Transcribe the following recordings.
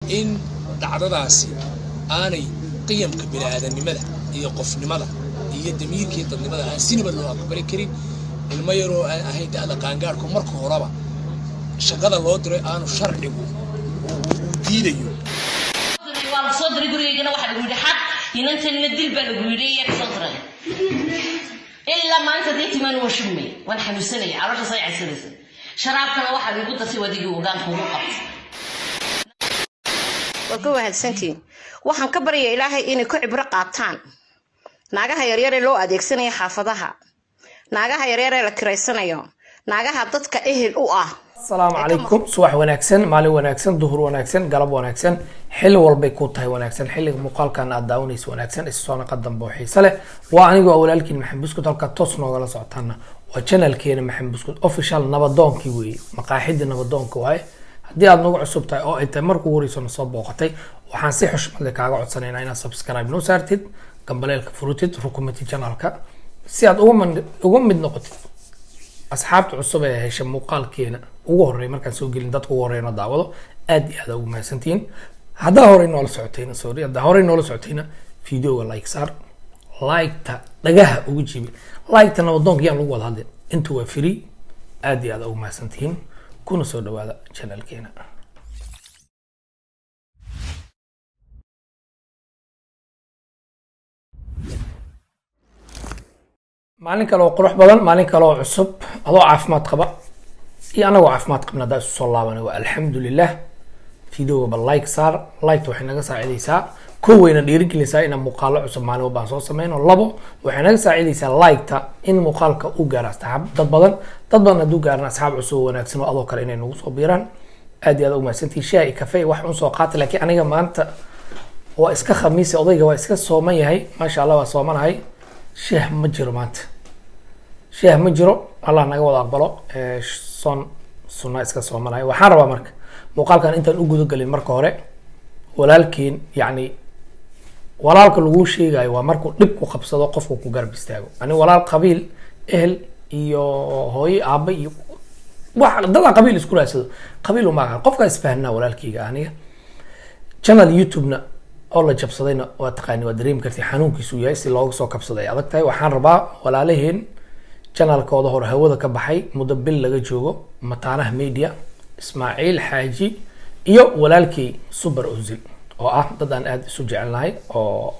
in dhacdadaasi aanay qiyamka bini'aadanimada iyo qofnimada iyo damiirkii dadnimada aan sinaba loo aqbali karin ilmo yaroo aan ahayn da'da qaangaarhku marka horeba shaqada loo diray aanu sharcigu uu diidayo waa la soo diray gurigaygana waxaa lagu yidhi xaq inantanina dil baa lagu yidhi iyaa kasoo diray ilaa maalinta dee timaan waa shugmay waan xanuunsanaya caloosha say caysanaysa sharaabkana waxaa lagu dasay wadigii ogaanka ugu qabtay waa ka wahadsantiin waxaan ka barya ilaahay inay ku cibro qaataan naagaha yaryar ee loo adeegsanayo xaafadaha naagaha yaryar ee la kiraysanayo naagaha dadka ehel u ah asalaamu calaykum subax wanaagsan maalin wanaagsan duhur wanaagsan galab wanaagsan xilli walbay ku tahay wanaagsan xilliga muuqaalkan aad daawanaysa wanaagsan issonaqa dambe oo xiise leh waa anigoo walaalkiin maxamed buskud halka toos noogala socotaana waa janalkeena maxamed buskud official nabadoonkii weeye maqaaxidii nabadoonka waaye haddii aad nagu cusub tahay oo ay tahay markuu horeyso na soo booqatay waxaan si xushmad leh kaaga codsanaynaa inaad subscribe noo saartid gambaleelka furutid rukumatid janalka si aad uga man- uga mid noqotid asxaabta cusub ee hesha muuqaalkeena ugu horreeya markaan soo gelin dadka ugu horreeyana daawado aad iyo aad ugu mahadsantihiin haddaa horey noola socotayna sorry haddaa horey noola socotayna videoga like saar like-ta dhagaha ugu jibi like-ta nabadoonka yaan lagu wada hadlin intu waa free aad iyo aad ugu mahadsantihiin kuna soo dhawaada channelkeena maalin kale oo qurux badan maalin kale oo cusub adoo caafimaad qaba iyo anagoo caafimaad qabna haddaa isu soo laabanay waa alxamdulilah videoga ba like saar liketa waxay naga saacidaysaa kow wayna dhiirigelinaysaa inaan muuqaalo cusub maalin walbaan soo sameyno labo waxay naga saacidaysaa liketa in muuqaalka u gaaro asxaab dad badan dad badan hadduu gaaran asxaab cusub oo wanaagsan oo adoo kale inay nagu soo biiraan aad iyo aad u mahadsantihin shaah iyo kafee wax un soo qaata laakiin aniga maanta waa iska khamiisi odayga waa iska sooman yahay maasha allah waa soomanahay shaah ma jiro maanta shaah ma jiro allah naga wada aqbalo ee soon sunna iska soomanayo waxaan rabaa marka muuqaalkan intaan u gudagelin marka hore walaalkiin yacni walaalka laguu sheegayo waa markuu dhib ku qabsado qofku ku garab istaago ani walaal qabiil ehel iyo hooyo aabba iyo wax dadaa qabiil isku raadsado qabiil uma aqaan qofkaa isfahanaa walaalkayga aniga channel youtube-na oo la jabsadayna waa taqaani waa dareemi kartay xanuunkiisu yahay si looga soo kabsaday ay adag tahay waxaan rabaa walaalaheen janalkooda hore hawada ka baxay muddo bil laga joogo mataanaha media ismaaciil xaaji iyo walaalkii super ozil oo ah dad aan aada isu jecelnahay oo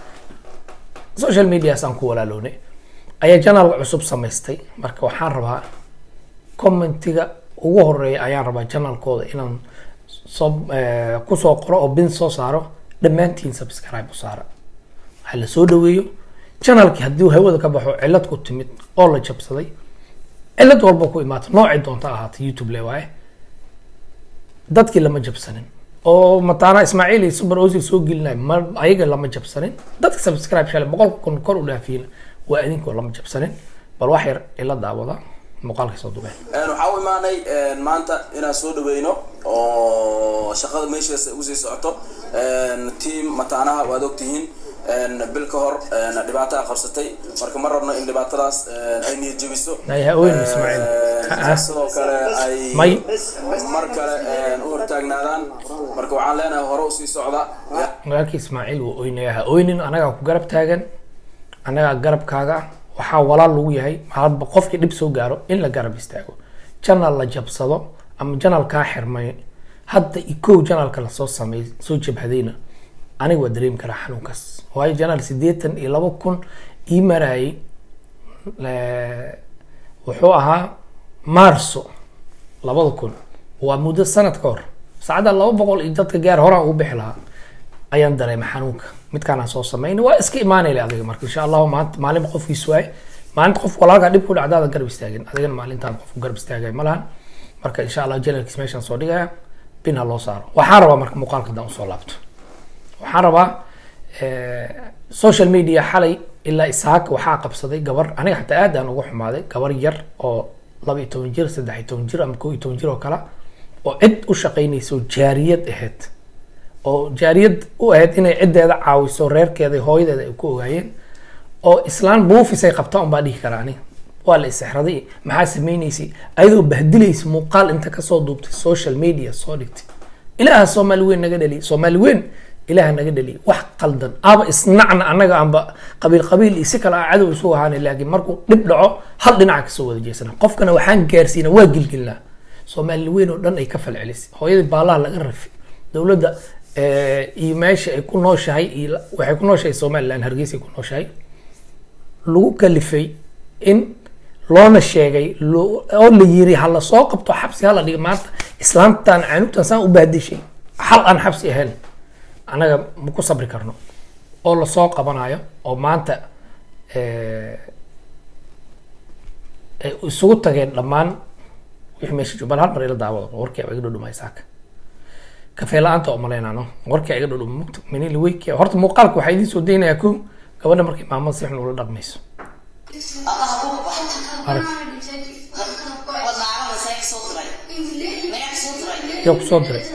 social medias aan ku walaalownay ayaa janalka cusub samaystay marka waxaan rabaa commentiga ugu horeeya ayaan rabaa janalkooda inaan soo eh, kusoo qoro oo bin soo saaro dhammaantiin subscribe u saara waxaa la soo dhaweeyo channelkii haddii hawada ka baxo cillad ku timid oo la jabsaday cillad walba ku imaato noocay doonta ahaata youtube le waaye dadkii lama jabsanin oo mataana ismaaciil iyo super ozil soo gelinayo ma ayaga lama jabsanin dadka subscribe shale boqolka kun kor u dhaafiyna waa idinkoo lama jabsanin bal wax yar ila daawada muuqaalkay soo dubeen waxaa u imaanay maanta inaan soo dhaweyno oo shaqada meeshaas ugu sii socoto team mataanaha waad ogtihiin bil ka hor dhibaataa qabsatay marka ma rabno in dhibaatadaas ay niyad jebiso Ay, ha ooyin, Ismaaciil. Ha, ha. sidoo kale ay May. mar kale u hortaagnaadaan marka waxaan leenahay hore usii socda walaalkii ismaaciil wuu oynaya ha oynin anagaa ku garab taagan anagaa garabkaaga ah waxaa walaal lagu yahay hadba qofkii dhib soo gaaro in la garab istaago janal la jabsado ama janal kaa xirmay hadda ikow janalka lasoo sameey soo jabhadayna aniga waa dareemi karaa xanuunkaas waayo janal siddeetan iyo laba kun ii marayay le- wuxuu ahaa maarso labada kun waa muddo sanad ka hor saacadda laba boqol iyo dadka gaar horaan ugu bixi lahaa ayaan dareemay xanuunka midkaanaan soo sameyn waa iska imaanayla adiga marka insha allahu maanta maalin qofkiis waaye maalinta qof walaalkaa dhib ku dhacdaada garab istaagin adigana maalintaan qof garab istaagay ma lahan marka insha allah janalkiis meeshaan soo dhigaya bin ha loo saaro waxaan rabaa marka muuqaalka haddaan usoo laabto waxaan rabaa eh, social media xalay ilaa isaaka waxaa qabsaday gabar aniga xataa aad aan uga xumaaday gabar yar oo laba iyo toban jir saddex iyo toban jir ama kow iyo toban jir oo kale oo cid u shaqaynaysa oo jaariyad ahayd oo jaariyad u ahayd inay ciddeeda caawiso reerkeeda iyo hooyadeeda ay ku ogaayeen oo islaan buufis ay qabta unbaa dhihi karaa aniga waa la isexraday maxaa sameynaysay ayadoo bahdilaysa muuqaal inta kasoo duubtay social media soo dhigtay ilaaha soomaali weyn naga dhaliy soomaali weyn ilaaha naga dhaliy wax qaldan aba isnacna annaga aanba qabiil qabiil iyo si kale aan cadow isu ahaana laakiin markuu dhib dhaco hal dhinaca kasoo wada jeesana qofkana waxaan gaarsiina waa gilgilnaa soomaali weyn oo dhan ay ka falcelisay hooyadii baalaha laga rafi dowladda iyo meesha ay ku nooshahay iyo waxay ku nooshahay somaliland hargeysa ay ku nooshahay lagu kalifay in loona sheegay oo la yiri ha lasoo qabto xabsi hala dhiga maanta islaamtan canugtan saan u bahdishay hal aan xabsi ahayn anaga ma ku sabri karno oo lasoo qabanayo oo maanta ay isugu tageen dhammaan wixii meesha jooga bal hal mar ila daawado warkii iga dhudhumay saaka kafee la-aanta oo maleynaano warkii iga dhudhuma mugta manili weyki horta muuqaalka waxaa idiin soo daynayaa ko gabadha markay maamada si xun ula dhaqmayso arag yaa kusoo diray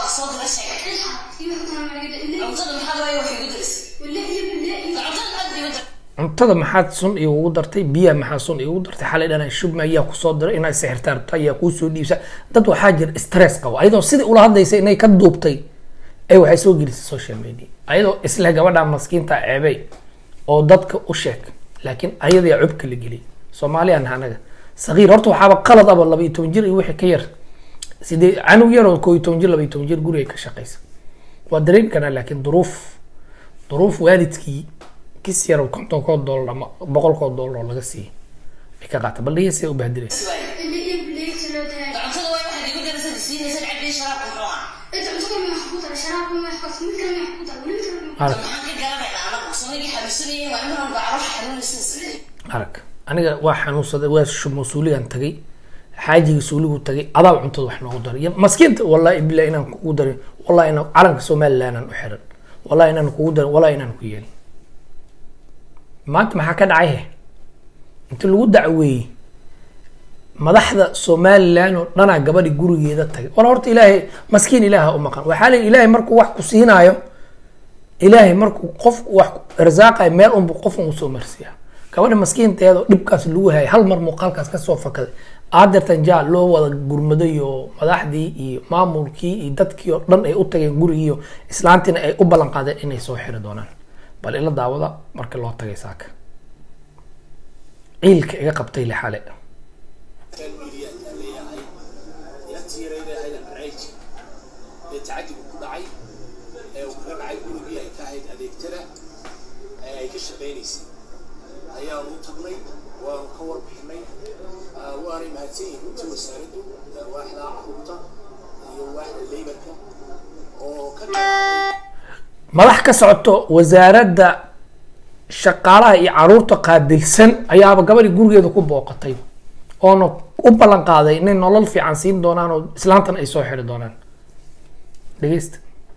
cuntada maxaad sun igugu dartay biyaha maxaa sun igugu dartay xalay dhana shubma ayaa kusoo diray inaa sixirtaa rabta ayaa kuusoo dhiibsa dad waxaa jira stress qabo ayadoo sidii ula hadlaysa inay ka duubtay ay waxay soo gelisay social media ayadoo isle gabadha maskiinta ceebey oo dadka u sheeg laakiin ayadaa cubka la geliyay soomaaliyan anaga sagiir horta waxaaba qalad aba laba iyo toban jir iyo wixii ka yar sidee canug yaroo koo iyo toban jir laba iyo toban jir guriga ka shaqeysa waa dareen kanaa laakiin duruuf duruuf waalidkii kis yar kontonkoo doolar ama boqolkoo doolar oo laga siiyay ay ka qaata bal dhegeysa u bahdilay arag aniga waa xanuunsaday waa mas-uuligan tagay xaajiga suuligu tagay adaa cuntada wax noogu daray maskiinta wallahi bilahi inaan kugu darin wallahi inaan calanka somaliland aan u xiran wallahi inaan kugu darin wallahi inaan ku yeelin maanta maxaa ka dhacay he inta lagu dacweeyey madaxda somaliland oo dhanaa gabadhi gurigeeda tagay wala horta ilaahay maskiin ilaaha u maqan waxaa la ilaahay markuu wax ku siinaayo ilaahay markuu qof wax irsaaqayo meel unbu qof un usoo marsiiya gabadha maskiinteeda oo dhibkaas lagu hayay hal mar muuqaalkaas kasoo fakaday aadeertan jaa loo wada gurmaday oo madaxdii iyo maamulkii iyo dadkii oo dhan ay u tageen gurigiiyo islaantiina ay u ballan qaadeen inay soo xiri doonaan bal ila daawada marka loo tagay saaka ciilka iga qabtay le xale tacadigu ku dhacay ee uu kaga dhacay gurigii ay ka ahayd adeegtada ee ay ka shaqaynaysay ayaanu u tagnay waanu ka warbixinay waanay mahadsan yihiin runtii wasaaraddu waaxda caruurta iyo waaxda leybarka oo ka madax ka socoto wasaaradda shaqaalaha iyo caruurta qaabilsan ayaaba gabadhi gurigeeda ku booqatay oona u ballan qaaday inay nolol fiican siin doonaan oo islaantan ay soo xiri doonaan dhegeysta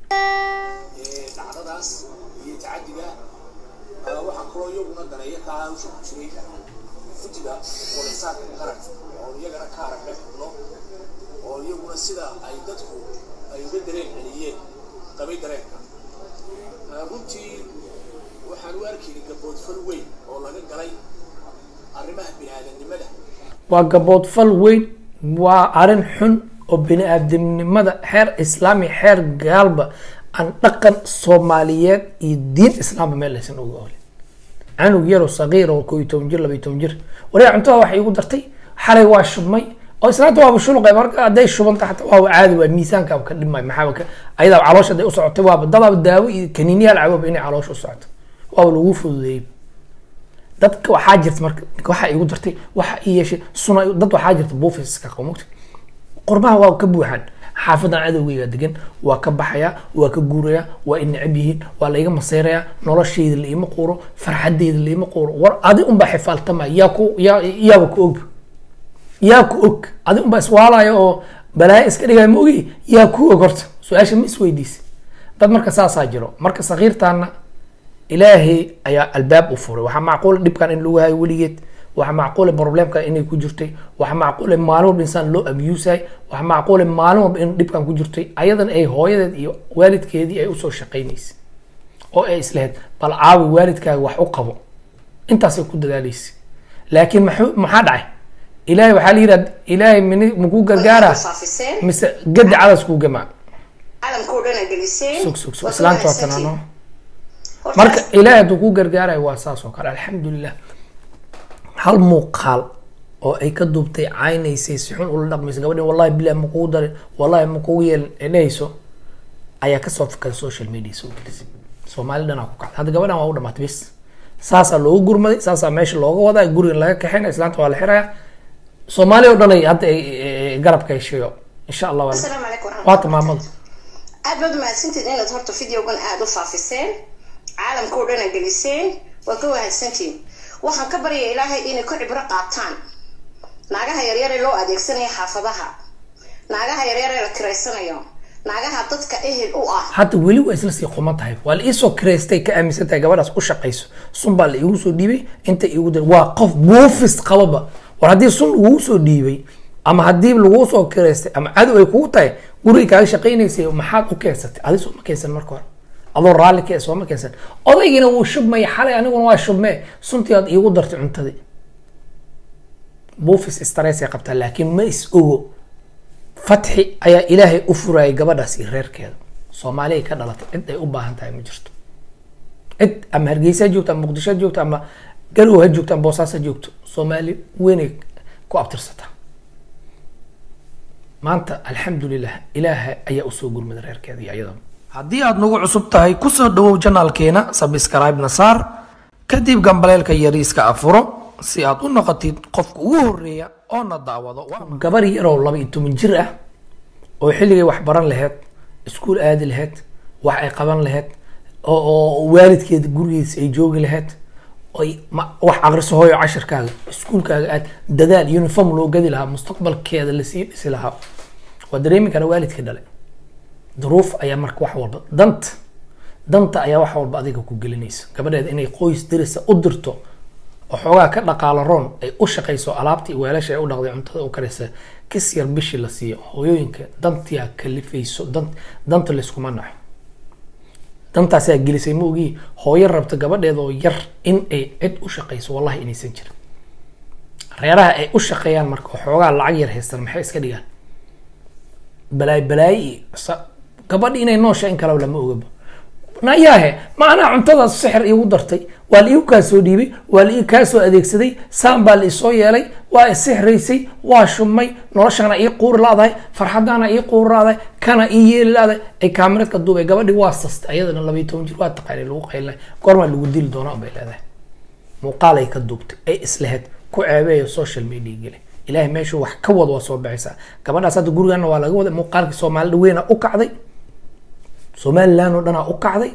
dhacdadaas iyo tacadiga waxaa kaloo iyaguna daneeya ka hawsha ku jiray guddiga walisaanka qaranka oo iyagana ka aragna xubno oo iyaguna sida ay dadku ay uga dareen celiyeen qabay dareenka runtii waxaan u arkaynay gaboodfal weyn oo laga galay arrimaha bini-aadamnimada waa gaboodfal weyn waa arrin xun oo bini-aadamnimada xeer islaami xeer gaalba aan dhaqan soomaaliyeed iyo diin islaamba meel laysan uga olin canug yaroo sagiir oo koo iyo toban jir laba iyo toban jir wariyaa cuntada waxay igu dartay xalay waa shubmay oo islaanta waaba shuluqay marka hadday shubanta xataa waaba caadi waa miisaanka ka dhimay maxaaba ka ayadaa caloosha hadday u socotay waaba dadaaba daawo iyo kaniiniyaal caboba inay caloosha u socoto waaba lagu fududeeyey dadka waxaa jirta marka waxaa igu dartay waxa ii yeeshay suna dad waxaa jirta buufiska qamugta qorbaha waa ka buuxaan xaafadan cadowgeyga degan waa ka baxayaa waa ka guurayaa waa i necab yihiin waa laiga maseyrayaa noloshayda laima quuro farxadeyda laima quuro war adi unbaa xifaaltama yaa ku yaa yaaba ku og yaa ku og adi unbaa iswaalaya oo balaayo iska dhigaya ma ogi yaa ku og horta su-aasha ma isweydiisa dad marka saasaa jiro marka sakiirtaana ilaahay ayaa albaab u furay waxaa macquula dhibkan in lagu hayo weligeed waxaa macquula problemkan inay ku jirtay waxaa macquula maalin walba insaan loo abusahay waxaa macquula maalin walba in dhibkan ku jirtay ayadan ay hooyadeed iyo waalidkeedii ay usoo shaqaynaysay oo ay islehed bal caawi waalidkaaga wax u qabo intaasay ku dadaalaysay laakiin maxuu maxaa dhacay ilaahay waxaa la yidhahda ilaahay mini makuu gargaara mise gadi cadas kuu gamaa caalamka oo dhan aa geliseen sug sug sug Waa ka islaanta waa wanaagsantiin. tanaano Horta, marka ilaahay hadduu ku gargaarayo waa saas oo kale alxamdulilah hal muuqaal oo ay ka duubtay caynaysay si xun ula dhaqmaysa gabadhin wallahi bilahi ma kugu darin wallahi ma kugu yeelin ay dhehayso ayaa kasoo fakaday social media soo gelisay soomaali dhanaa ku kacday hadda gabadhan waa u dhamaatay bis saasaa loogu gurmaday saasaa meesha looga wadaa gurigan laga kaxinaya islaanta waa la xiraya soomaali oo dhan ay hadda ay- ay- ay garabka heshiyo insha allah waa asalaamu calaykum waraxmatullahi waa tamaamada aad baad umahadsantihin inaad horta videogan aada u faafiseen caalamka oo dhan aa geliseen waa ka wahadsantihin waxaan ka barya ilaahay inay ku cibro qaataan naagaha yaryar ee loo adeegsanayo xaafadaha naagaha yaryar ee la kiraysanayo naagaha dadka ehel u ah hadda weli waa isla sii quman tahay waa la iisoo kireystay ka aaminsan tahay gabadhaas u shaqayso sun baa la iigu soo dhiibay inta iigu dir waa qof buufis qababa war haddii sun lagugu soo dhiibay ama haddii laguu soo kireystay ama cadow ay kugu tahay guriga kaaga shaqaynaysay maxaad u keensatay adi sooma keensan marka hore adoo raalli ka sooma keensan odaygina wuu shubmaya xalay aniguna waa shubmee suntii aad iigu dartay cuntadii buufis stress ay qabtaa laakiin ma is ogo fatxi ayaa ilaahay u furayay gabadhaas iyo reerkeeda soomaaliya ka dhalatay cid ay u baahan tahay ma jirto cid ama hargeysa ha joogto ama muqdisho ha joogto ama garow ha joogto ama boosaas ha joogto soomaali weynay ku abtirsataa maanta alxamdulilah ilaaha ayaa usoo gurmada reerkeeda iyo iyadaba haddii aad nagu cusub tahay kusoo dhawow janaalkeena sabscribe na saar kadib gambaleelka yariiska afuro si aad u noqotid qofka ugu horeeya oo na daawado gabar yaroo laba iyo toban jir ah oo xilligay wax baran laheyd iskuul aadi laheyd wax ay qaban laheyd oo oo waalidkeeda gurigiisa ay joogi laheyd oy ma- wax aqriso hooyo cashirkaaga iskuulkaaga aad dadaal uniform loo gadi lahaa mustaqbalkeeda lasii dhisi lahaa waa dareemi kara waalidka dhale duruuf ayaa marka wax walba danta danta ayaa wax walba adiga ku gelinaysa gabadheeda inay qoys dirisa u dirto oo xoogaa ka dhaqaalo roon ay u shaqayso alaabtii weelasha ay u dhaqday cuntada u karaysa kis yar bishii la siiyo hooyooyinka dantiyaa kalifayso dan danta layskuma naxo dantaasaa gelisay ma ogii hooyo rabta gabadheeda oo yar in ay cid u shaqayso wallahi inaysan jirin reeraha ay u shaqeeyaan marka oo xoogaa lacag yar haystaan maxay iska dhigaan balaay balaay iyo sa- gabadhi inay noosha in kaleba lama ogaba nayaahe ma anaa cuntadaas sixir iigu dartay waa la iigu kaa soo dhiibay waa la ii kaa soo adeegsaday saan baa la isoo yeelay waa isixraysay waa shubmay noloshana ii quuri laadahay farxadaana ii quuri laadahay kana ii yeeli laadahay ay kaamiradka duubay gabadhi waa sastay ayadana laba iyo toban jir waa taqaanay lagu qaylinay goormaa lagu dili doonaa bay leedahay muuqaal ay ka duubtay ay islehed ku ceebeeyo social media geli ilaahay meeshuu wax ka wad waa soo baxaysaa gabadhaas hadda gurigana waa laga waday muuqaalkii soomaalida weyna u kacday somaliland oo dhanaa u kacday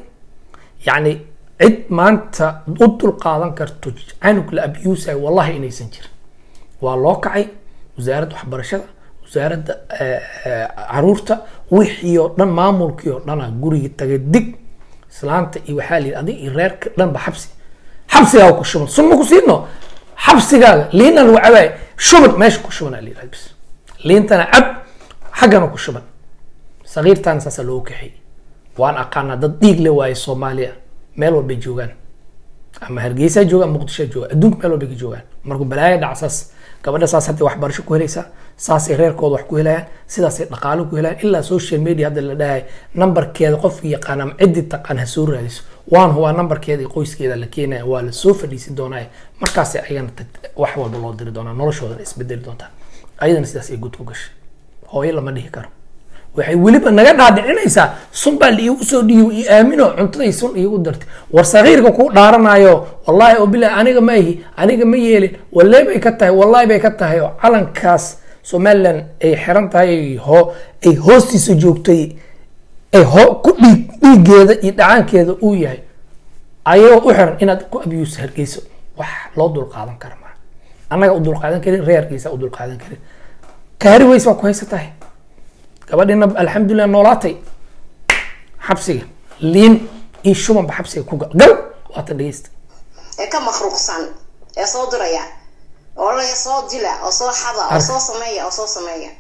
yacni cid maanta u dulqaadan karto canug la abusay wallahi inaysan jirin waa loo kacay wasaaradda waxbarashada wasaaradda eh, eh, caruurta wixii oo dhan maamulkii oo dhana gurigii tagay dig islaanta iyo waxaa la yidhi adig iyo reerka dhanba xabsi xabsigaaga ku shuban sunma ku siino xabsigaaga liinna lagu cabaay shuban meesha ku shuban aa la yidhahda bis liintana cab xaggana ku shuban sagiirtaana saasaa loogu kaxeeyey waan aqaanaa dad dhiig le waaye soomaaliya meel walbay joogaan ama hargeysa jooga ama muqdisho jooga adduunka meel walbay ka joogaan markuu balaayo dhaca saas gabadha saas hadday waxbarasho ku helaysaa saasay reerkooda wax ku helayaan sidaasay dhaqaalo ku helayaan ilaa social media hadda la dhahay nambarkeeda qofkii yaqaan ama ciddii taqaan ha soo raadiso waan huwaa nambarkeeda iyo qoyskeeda la keenaya waa la soo fadhiisin doonaa markaasay ayagana tag- wax walba loo diri doonaa noloshoodana isbedeli doontaa ayadana sidaas ay gud ku gashay hooyo lama dhihi karo waxay weliba naga dhaadhicinaysaa sun baa liigu soo dhiibo io aamino cuntaday sun iigu dartay war sagiirka kuu dhaaranayo wallaahi oo bilahi aniga ma ihi aniga ma yeelin wallahi bay ka tahay wallahi bay ka tahay oo calankaas somaliland ay xiran tahay ay hoo ay hoostiisa joogtay ay hoo ku dhiig dhiigeeda iyo dhacaankeeda uu yahay ayagoo u xiran inaad ku abuse hargeyso wax loo dulqaadan kara maa annaga u dulqaadan karin reerkiisa u dulqaadan karin kaari weys baa ku haysa tahay gabadhina alxamdulilah noolaatay xabsiga liin iyo shubanba xabsiga ku gal gal waatan dhegeysta ee ka makruuqsan ee soo diraya oo la soo dila oo soo xada oo Arka. soo sameeya oo soo sameeya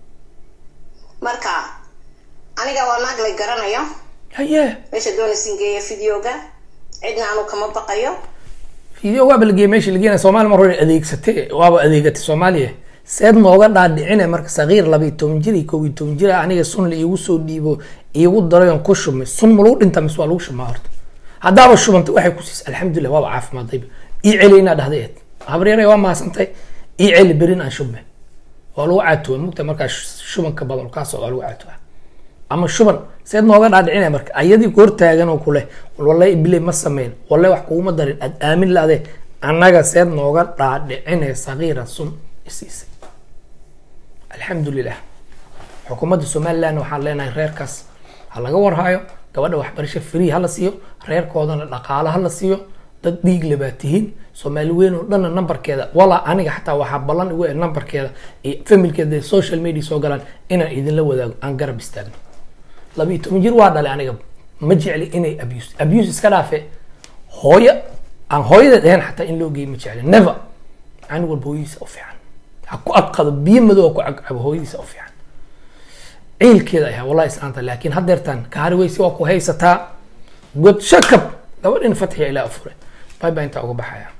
marka aniga waa naag la garanayo haye meesha doonaysin geeya videoga cidna anu kama baqayo video waaba la geeyay meesha la geenaya soomaaliya mar hore adeegsatay waaba adeegatay soomaaliya seed nooga dhaadhicine marka saqiir labiyo toban jir iyo kow iyo toban jir ah aniga sun la iigu soo dhiibo iigu daray oon ku shumay sun ma lagu dhintaa mise waa lagu shumaa horta haddaaba shubantay waxay ku siisay alxamdulilah waaba caafimaadayba ii celi inaa dhahday eed habaryare waa mahadsantay ii celi berin aan shubme waa lagu caatuwa mugta markaa shubanka badan kaa socda waa lagu caatuwa ama shuban seed nooga dhaadhicinaya marka ayadii ku hortaagan oo kuleh wallahi ibile ma sameyn wallahi wax kuguma darin aad aamin laade annaga seed nooga dhaadhicinaya sagiira sun isiisay alxamdulilah xukuumadda somaliland waxaan leenahay reerkaas ha laga warhayo gabadha waxbarasho free hala siiyo reerkoodana dhaqaalo hala siiyo dad dhiig le baa tihiin soomaali weyn oo dhanna nambarkeeda walaa aniga xataa waxaa ballan igu eh nambarkeeda iyo familkeeda social media soo galaan inaan idinla wadaago aan garab istaagno labiiyo toban jir waa dhalay aniga ma jecli inay abuse abuse iska dhaafe hooyo aan hooyada dhehen xataa in loo geeyo ma jecli never ani walba hooyadiisa u fiican ha ku aqado biyo madow ha ku cagcabo hooyadiisa u fiican ciilkeeda ayaa wallahi islaanta laakiin haddeertaan kaari weyse waa ku haysataa god shakab gabadhin fatxiya ilaa afure bay baa intaa uga baxaya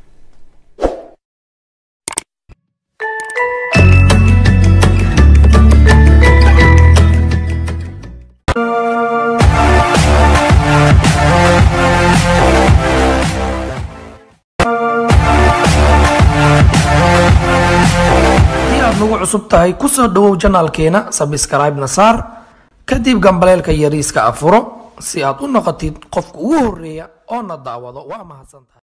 haddii aad nagu cusub tahay kusoo dhawow janaalkeena sabscribe na saar kadib gambaleelka yariiska afuro si aad u noqotid qofka ugu horeeya oo na daawado waa mahadsantahay